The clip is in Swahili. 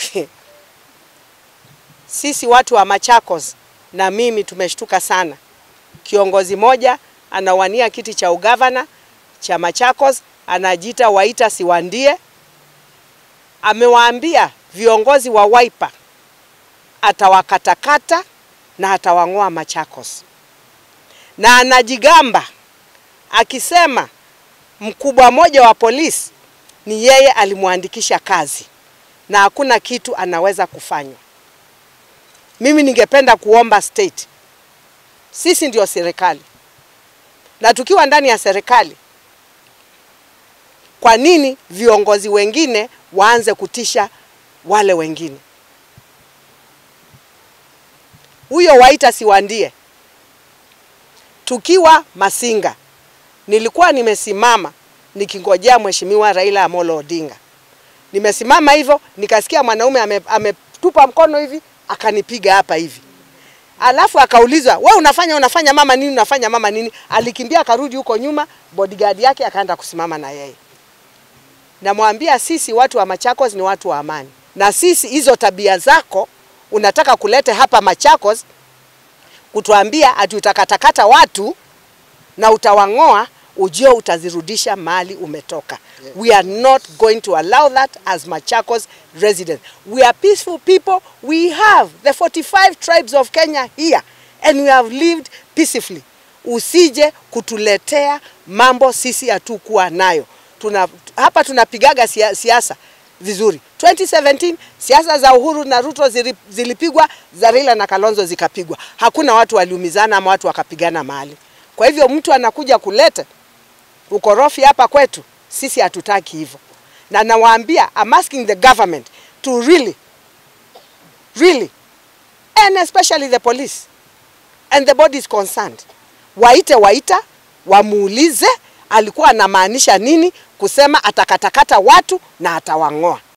sisi watu wa Machakos na mimi tumeshtuka sana. Kiongozi moja anawania kiti cha ugavana cha Machakos, anajiita Waita Siwandie, amewaambia viongozi wa Wiper atawakatakata na atawang'oa Machakos, na anajigamba akisema mkubwa mmoja wa polisi ni yeye alimwandikisha kazi na hakuna kitu anaweza kufanywa. Mimi ningependa kuomba state, sisi ndio serikali, na tukiwa ndani ya serikali, kwa nini viongozi wengine waanze kutisha wale wengine? Huyo Waita Siwandie, tukiwa Masinga, nilikuwa nimesimama nikingojea mheshimiwa Raila Amolo Odinga. Nimesimama hivyo nikasikia mwanaume ame, ametupa mkono hivi akanipiga hapa hivi, alafu akaulizwa we unafanya unafanya mama nini unafanya mama nini? Alikimbia akarudi huko nyuma, bodyguard yake akaenda kusimama na yeye. Namwambia sisi watu wa Machakos ni watu wa amani, na sisi hizo tabia zako unataka kulete hapa Machakos kutuambia ati utakatakata watu na utawang'oa, ujue utazirudisha mahali umetoka. Yeah. We are not going to allow that as Machakos residents. We are peaceful people. We have the 45 tribes of Kenya here and we have lived peacefully. Usije kutuletea mambo sisi hatukuwa nayo. Tuna, hapa tunapigaga sia- siasa vizuri. 2017 siasa za Uhuru na Ruto zili- zilipigwa, za Raila na Kalonzo zikapigwa. Hakuna watu waliumizana ama watu wakapigana mahali. Kwa hivyo mtu anakuja kuleta ukorofi hapa kwetu, sisi hatutaki hivyo, na nawaambia, I'm asking the government to really really and especially the police and the bodies concerned waite Waita wamuulize alikuwa anamaanisha nini kusema atakatakata watu na atawang'oa.